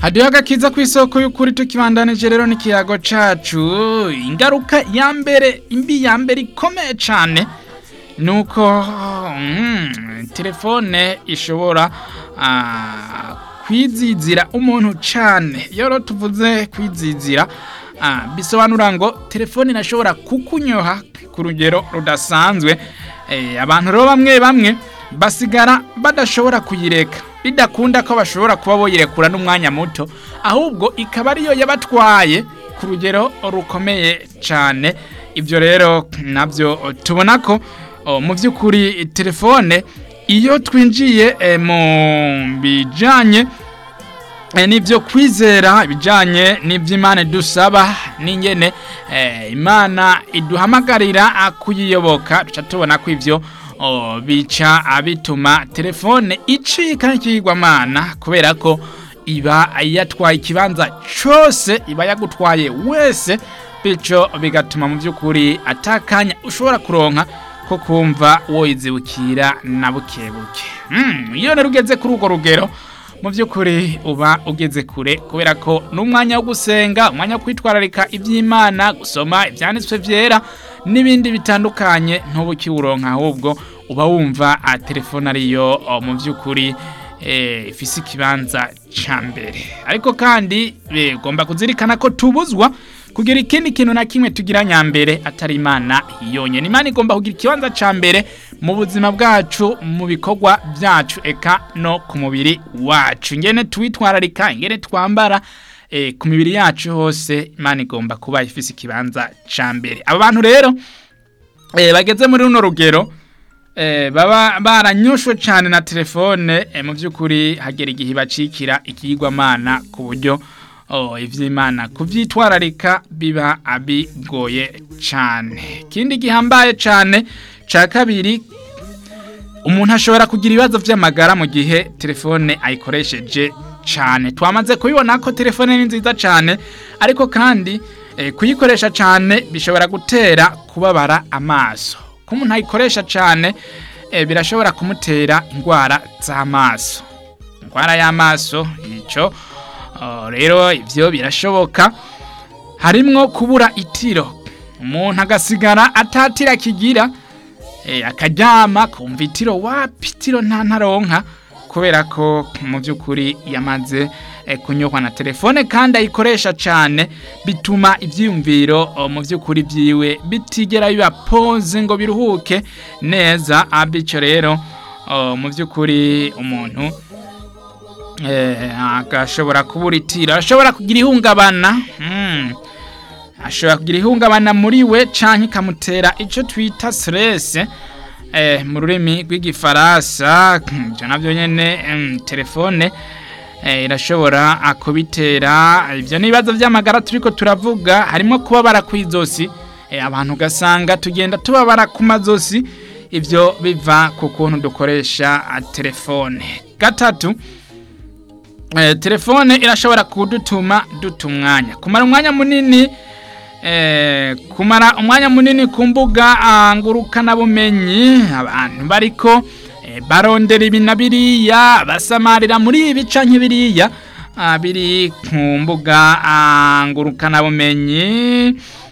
hadiho agakiza ku isoko y'ukuri tukibandanije rero n'ikiyago cacu ingaruka ya mbere imbi ya mbere ikomeye cane nuko mm, telefone ishobora ah, kwizizira umuntu cane iyo rero tuvuze kwizizira ah, bisobanura ngo telefone irashobora kukunyoha ku rugero rudasanzwe eh, abantu rero bamwe bamwe basigara badashobora kuyireka bidakunda ko bashobora kuba boyirekura n'umwanya muto ahubwo ikaba ariyo yabatwaye ku rugero rukomeye cyane ibyo rero nabyo tubona ko oh, mu by'ukuri telefone iyo twinjiye eh, mu bijyanye eh, n'ibyo kwizera ibijyanye n'iby'imana dusaba n'ingene eh, imana iduhamagarira ah, kuyiyoboka duca tubona ko ibyo oh, bica bituma telefone icika n'ikigwamana kubera ko iba yatwaye ikibanza cyose iba yagutwaye wese bityo bigatuma mu by'ukuri atakanya ushobora kuronka ko kumva woyizibukira na buke buke Mm, iyo rero ugeze kuri urwo rugero mu by'ukuri uba ugeze kure kubera ko n'umwanya wo gusenga umwanya wo kwitwararika iby'imana gusoma ibyanditswe byera n'ibindi bitandukanye ntuba ukiwuronka ahubwo uba wumva a telefone ariyo o, mu by'ukuri eh, ifise ikibanza ca mbere ariko kandi eh, ugomba kuzirikana ko tubuzwa kugira ikindi kintu na kimwe tugira nyambere atari imana yonyene imana igomba kugira ikibanza ca mbere mu buzima bwacu mu bikorwa byacu eka no ku mubiri wacu ingene tuwitwararika ingene twambara eh, ku mibiri yacu hose imana igomba kuba ifise ikibanza ca mbere aba bantu rero eh, bageze muri runo rugero eh, baba baranyoshwe cyane na telefone eh, mu by'ukuri hagera igihe bacikira ikigwamana ku buryo oh, ivy'imana kuvyitwararika biba abigoye cyane ikindi gihambaye cyane ca kabiri umuntu ashobora kugira ibibazo vy'amagara mu gihe telefone ayikoresheje cyane twamaze kubibona ko telefone ni nziza cyane ariko kandi eh, kuyikoresha cyane bishobora gutera kubabara amaso ko umuntu ayikoresha cyane eh, birashobora kumutera indwara z'amaso indwara y'amaso icyo oh, rero ibyo birashoboka harimwo kubura itiro umuntu agasigara atatira kigira eh, akaryama kumva itiro wapi itiro nta ntaronka kubera ko mu by'ukuri yamaze eh, kunyurwa na telefone kandi ayikoresha cyane bituma ibyiyumviro oh, mu by'ukuri byiwe bitigera biba pose ngo biruhuke neza bityo rero oh, mu by'ukuri umuntu eh, agashobora kubura itiro ashobora kugira ihungabana mm. ashobora kugira ihungabana muri we canke ikamutera ico twita stress eh, mu rurimi rw'igifaransa ivyo navyo nyene mm, telefone eh, irashobora kubitera ivyo n'ibibazo vy'amagara turiko turavuga harimo kubabara kw'izosi eh, abantu ugasanga tugenda tubabara ku mazosi ivyo biva ku kuntu dukoresha ah, telefone gatatu eh, telefone irashobora kudutuma duta umwanya kumara umwanya munini eh, kumara umwanya munini ku mbuga ah, ngurukanabumenyi abantu bariko eh, barondera ibi na biriya basamarira muri ibi canke biriya ah, biri ku mbuga ah, ngurukanabumenyi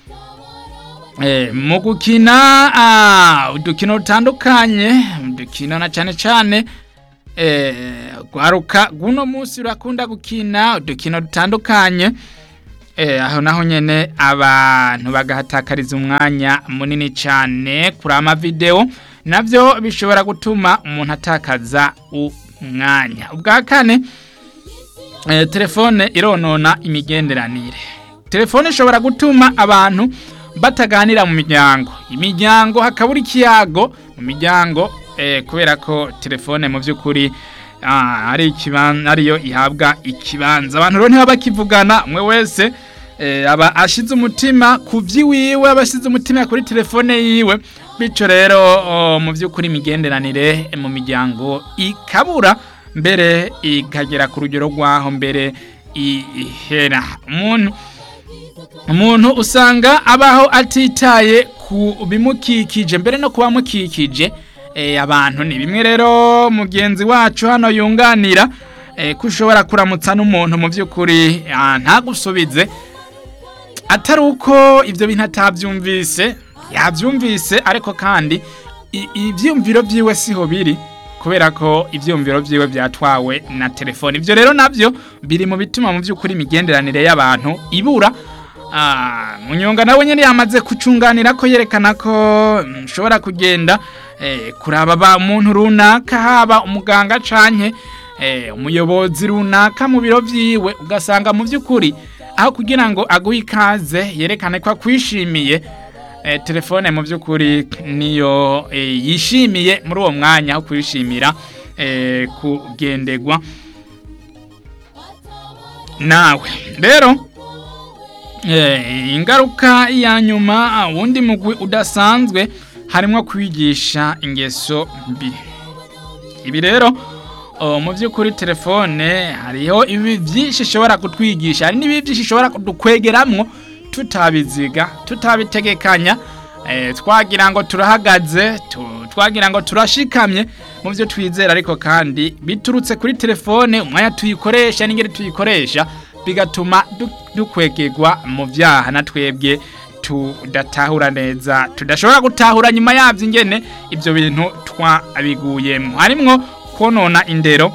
eh, mu gukina ah, udukino dutandukanye udukino na cane cane eh, gwaruka guno munsi urakunda gukina udukino dutandukanye eh, aho naho nyene abantu bagahatakariza umwanya munini cyane kuri ama video navyo bishobora gutuma umuntu atakaza umwanya ubwa kane eh, telefone ironona imigenderanire telefone ishobora gutuma abantu bataganira mu miryango imiryango hakabura ikiyago mu miryango eh, kubera ko telefone mu by'ukuri ah, ari ikibanza ariyo ihabwa ikibanza abantu rero ntibaba bakivugana umwe wese eh, aba ashize umutima ku by'iwiwe aba ashize umutima kuri telefone yiwe bityo rero oh, mu by'ukuri imigenderanire mu miryango ikabura mbere ikagera ku rugero rw'aho mbere ihera umuntu umuntu usanga abaho atitaye ku bimukikije mbere no kubamukikije eh, abantu ni bimwe rero mugenzi wacu hano yunganira eh, ko ushobora kuramutsa n'umuntu mu by'ukuri ah, ntagusubize atari uko ibyo bintu atabyumvise yabyumvise ariko kandi i- ibyiyumviro byiwe siho biri kubera ko ibyiyumviro byiwe byatwawe na telefone ibyo rero nabyo biri mu bituma mu by'ukuri imigenderanire y'abantu ibura Ah, munyonga nawe nyine yamaze kucunganira ko yerekana ko mm, nshobora kugenda eh, kuraba ba umuntu runaka haba umuganga canke eh, umuyobozi runaka mu biro vyiwe ugasanga mu by'ukuri aho kugira ngo aguhe ikaze yerekane ko akwishimiye eh, telefone mu by'ukuri niyo eh, yishimiye muri uwo mwanya aho kwishimira eh, kugendegwa nawe rero Eh, ingaruka ya nyuma wundi mugwi udasanzwe harimo kwigisha ingeso mbi ibi rero oh, mu by'ukuri telefone hariho ibi byinshi ishobora kutwigisha hari n'ibi byinshi ishobora kudukwegeramwo tutabiziga tutabitegekanya eh, twagira ngo turahagaze tu- twagira ngo turashikamye mu byo twizera ariko kandi biturutse kuri telefone umwanya tuyikoresha n'ingeri tuyikoresha bigatuma du- dukwegegwa mu byaha na twebwe tudatahura neza tudashobora gutahura nyuma yabyo ingene ibyo bintu twabiguyemo harimwo konona indero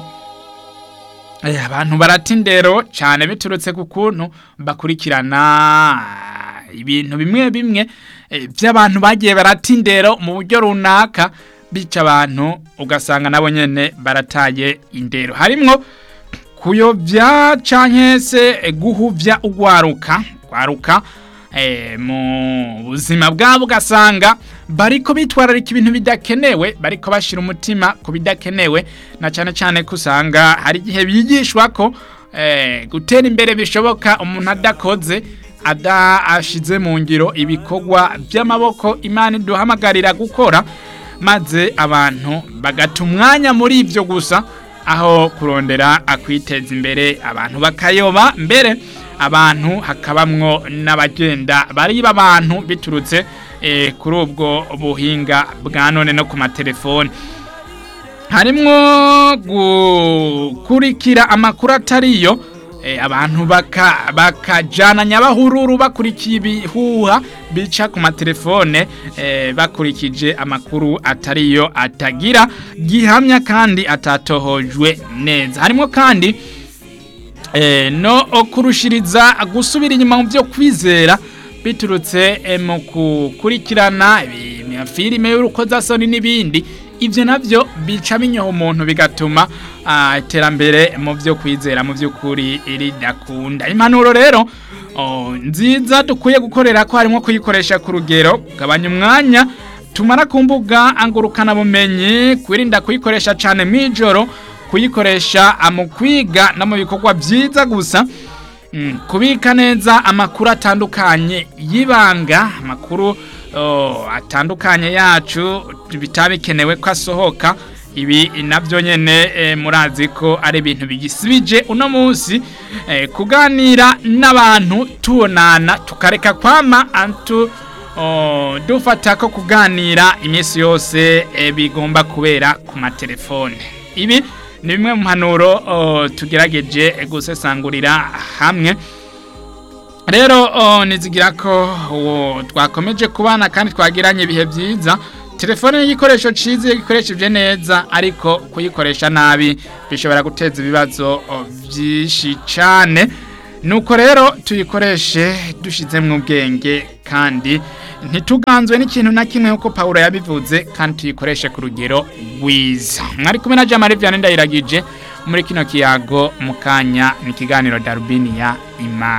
Eh, abantu barata indero cyane biturutse ku kuntu bakurikirana ibintu bimwe bimwe eh, by'abantu bagiye barata indero mu buryo runaka bica abantu ugasanga nabo nyene barataye indero harimwo kuyobya canke se eh, guhuvya ugwaruka gwaruka eh, mu buzima bwabo ugasanga bariko bitwararika ibintu bidakenewe bariko bashira umutima ku bidakenewe na cyane cyane ko usanga hari igihe bigishwa ko eh, gutera imbere bishoboka umuntu adakoze ada ashize mu ngiro ibikorwa by'amaboko imana iduhamagarira gukora maze abantu bagata umwanya muri ibyo gusa aho kurondera akwiteza imbere abantu bakayoba mbere abantu hakabamwo n'abagenda bariba abantu biturutse eh, kuri ubwo buhinga bwa none no ku matelefoni harimwo gukurikira amakuru atariyo eh, abantu baka bakajana nyabahururu bakurikiye ibihuha bica ku matelefone eh, bakurikije amakuru atariyo atagira gihamya kandi atatohojwe neza harimo kandi eh, no kurushiriza gusubira inyuma mu byo kwizera biturutse eh, mu gukurikirana ibi- filime y'urukozasoni n'ibindi ibyo nabyo bica binyoha umuntu bigatuma ah, iterambere mu byo kwizera mu by'ukuri ridakunda impanuro rero oh, nziza dukwiye gukorera ko harimo kuyikoresha ku rugero kugabanya umwanya tumara ku mbuga angurukana bumenyi kwirinda kuyikoresha cyane mu ijoro kuyikoresha mu kwiga no mu bikorwa byiza gusa Mm, kubika neza amakuru atandukanye y'ibanga amakuru oh, atandukanye yacu bitabikenewe ko asohoka ibi nabyo nyene eh, murazi ko ari ibintu bigisibije uno munsi eh, kuganira n'abantu tubonana tukareka kwama antu oh, dufata ko kuganira iminsi yose eh, bigomba kubera ku matelefone ibi ni bimwe mu mpanuro oh, tugerageje gusesangurira hamwe rero oh, nizigira ko oh, twakomeje kubana kandi twagiranye ibihe byiza telefone ni igikoresho cyiza iyo gikoresheje neza ariko kuyikoresha nabi bishobora guteza ibibazo oh, byinshi cyane nuko rero tuyikoreshe dushizemo ubwenge kandi ntituganzwe n'ikintu na kimwe nk'uko pawulo yabivuze kandi tuyikoreshe ku rugero rwiza mwari kumwe na jamari vianney ndayiragije muri kino kiyago mu kanya ni ikiganiro darubini ya imana